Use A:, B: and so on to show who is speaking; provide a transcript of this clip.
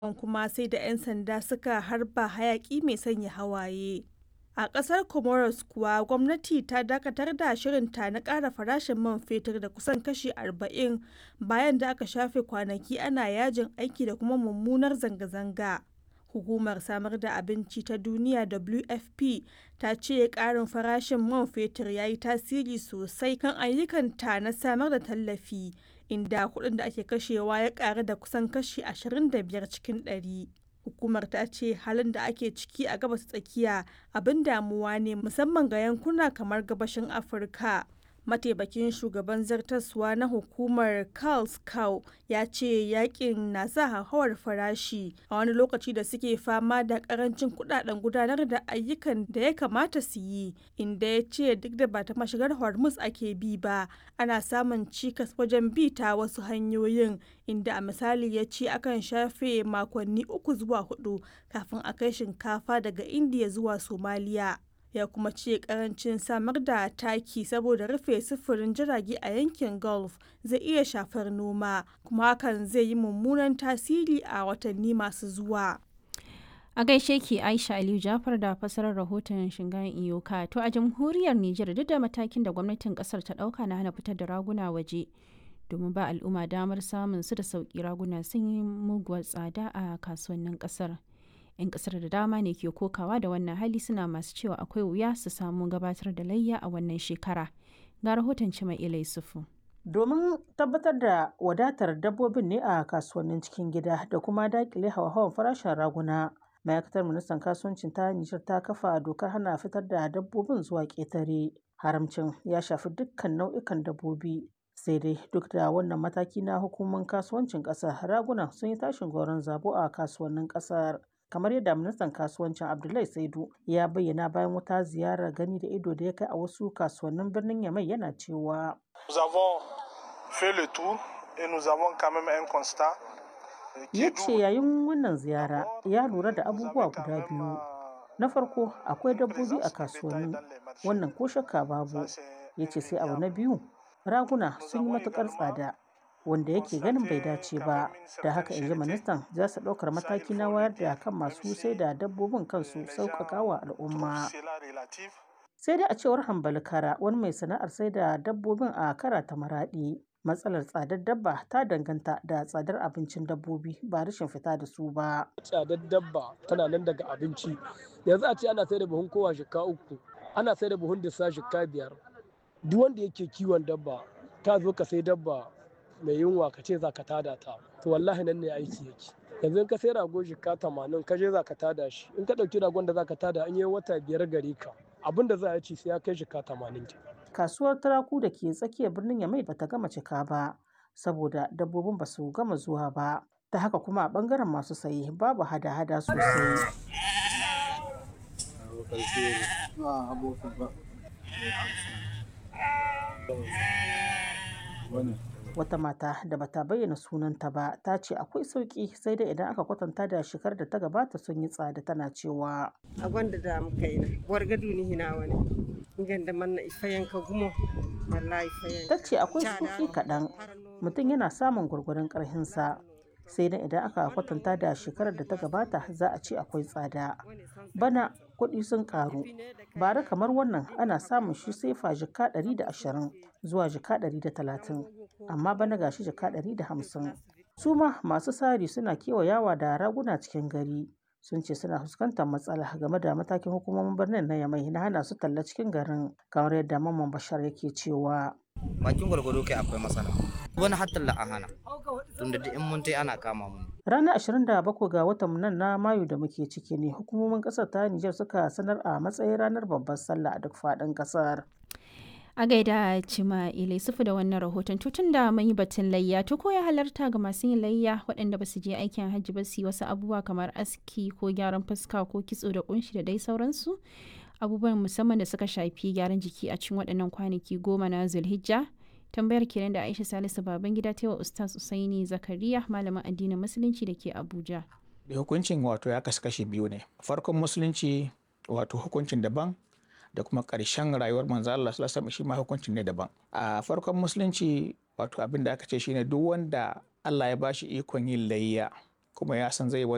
A: kuma sai da 'yan sanda suka harba hayaki mai sanya hawaye. A ƙasar Comoros kuwa gwamnati ta dakatar da shirinta na ƙara farashin man fetur da kusan kashi 40 bayan da aka shafe kwanaki ana yajin aiki da kuma mummunar zanga-zanga. Hukumar Samar da Abinci ta Duniya WFP ta ce ƙarin farashin man fetur ya yi tasiri sosai kan ayyukanta na samar da tallafi, inda kuɗin da ake kashewa ya ƙaru da kusan kashi 25 cikin ɗari. Hukumar ta ce halin da ake ciki a Gabas ta Tsakiya abin damuwa ne musamman ga yankuna kamar Gabashin Afirka. Mataimakin shugaban zartaswa na hukumar Karl Schau ya ce yakin na sa hauhawar farashi a wani lokaci da suke fama da karancin kudaden gudanar da ayyukan da ya kamata su yi, inda ya ce duk da ba ta mashigar Hormuz ake bi ba, ana samun cikas wajen bi ta wasu hanyoyin, inda a misali ya ce akan shafe makonni uku zuwa hudu kafin a kai shinkafa daga Indiya zuwa Somaliya. ya kuma ce karancin samar da taki saboda rufe sufurin jirage a yankin gulf zai iya shafar noma kuma hakan zai yi mummunan tasiri a watanni masu zuwa
B: a gaishe ki aisha aliyu jafar da fasarar rahoton shingayen iyoka to a jamhuriyar nijar duk da matakin da gwamnatin kasar ta dauka na hana fitar da raguna waje domin ba al'umma damar samun su da sauki raguna sun yi muguwar tsada a kasuwannin kasar 'yan kasar da dama ne ke kokawa da wannan hali suna masu cewa akwai wuya su samu gabatar da layya a wannan shekara ga rahoton cima ilai sufu
C: domin tabbatar da wadatar dabbobin ne a kasuwannin cikin gida da kuma dakile hawa-hawan farashin raguna ma'aikatar ministan kasuwancin ta nijar ta kafa dokar hana fitar da dabbobin zuwa ƙetare haramcin ya shafi dukkan nau'ikan dabbobi sai dai duk da wannan mataki na hukumar kasuwancin ƙasar raguna sun yi tashin goron zabo a kasuwannin ƙasar kamar yadda ministan kasuwancin abdullahi saidu ya bayyana bayan wata ziyarar gani da ido da ya kai a wasu kasuwannin birnin yamai yana cewa ya ce yayin wannan ziyara ya lura da abubuwa guda biyu na farko akwai dabbobi a kasuwanni wannan ko shakka babu ya ce sai abu na biyu raguna sun yi matukar tsada wanda yake ganin bai dace ba da haka in ji ministan za su ɗaukar mataki na wayar da kan masu sai da dabbobin kansu sauƙaƙa wa al'umma sai dai a cewar hambali kara wani mai sana'ar sai da dabbobin a kara ta maraɗi matsalar tsadar dabba ta danganta da tsadar abincin dabbobi ba rashin fita da su ba
D: tsadar dabba tana nan daga abinci yanzu a ce ana sai da buhun kowa shika uku ana sai da buhun disa shika biyar duk wanda yake kiwon dabba ta zo ka sai dabba mai yunwa ka ce za ka tada ta to wallahi nan ne aiki yake yanzu in ka sai rago shika tamanin ka je za ka tada shi in ka ɗauki ragon da za ka tada an yi wata biyar gari ka abin da za a ci sai ya kai shika tamanin ke.
C: kasuwar turaku da ke tsakiyar birnin yamai bata gama cika ba saboda dabbobin ba su gama zuwa ba ta haka kuma a bangaren masu saye babu hada-hada sosai wata mata da bata bayyana sunanta ba ta ce akwai sauki sai dai idan aka kwatanta da shekarar da ta gabata sun yi tsada tana cewa
E: a gwanda da muka yi na wargadu ni hina wani ganda manna ifayen ka gumo wallahi ifayen
C: ta ce akwai sauki kaɗan mutum yana samun gwargwaron ƙarhinsa sai dai idan aka kwatanta da shekarar da ta gabata za a ce akwai tsada bana kuɗi sun ƙaru bara kamar wannan ana samun shi sai fa jika 120 zuwa jika 130 amma bana gashi jika 150 su ma masu sari suna kewayawa da raguna cikin gari sun ce suna fuskantar matsala game da matakin hukumomin birnin na yamai na hana su talla cikin garin kamar yadda mamman bashar yake cewa
F: bakin gwargwado kai akwai matsala wani hattalla a hana tunda da in mun ana kama mu
C: ranar 27 ga watan nan na mayu da muke ciki ne hukumomin kasar ta Nijar suka sanar a matsayin ranar babbar sallah a duk faɗin kasar
B: a gaida cima ilai sufu da wannan rahoton tutun da mun yi batun layya to ko ya halarta ga masu yin layya waɗanda ba su je aikin hajji ba su yi wasu abubuwa kamar aski ko gyaran fuska ko kitso da kunshi da dai sauransu abubuwan musamman da suka shafi gyaran jiki a cikin waɗannan kwanaki goma na zulhijja tambayar kenan da aisha salisu baban gida ta wa ustaz usaini zakariya malamin addinin musulunci da ke abuja
G: da hukuncin wato ya kasu kashi biyu ne farkon musulunci wato hukuncin daban da kuma ƙarshen rayuwar manzo Allah sallallahu alaihi shi ma hukuncin ne daban a farkon musulunci wato abin da aka ce shine duk wanda Allah ya bashi ikon yin layya kuma ya san zai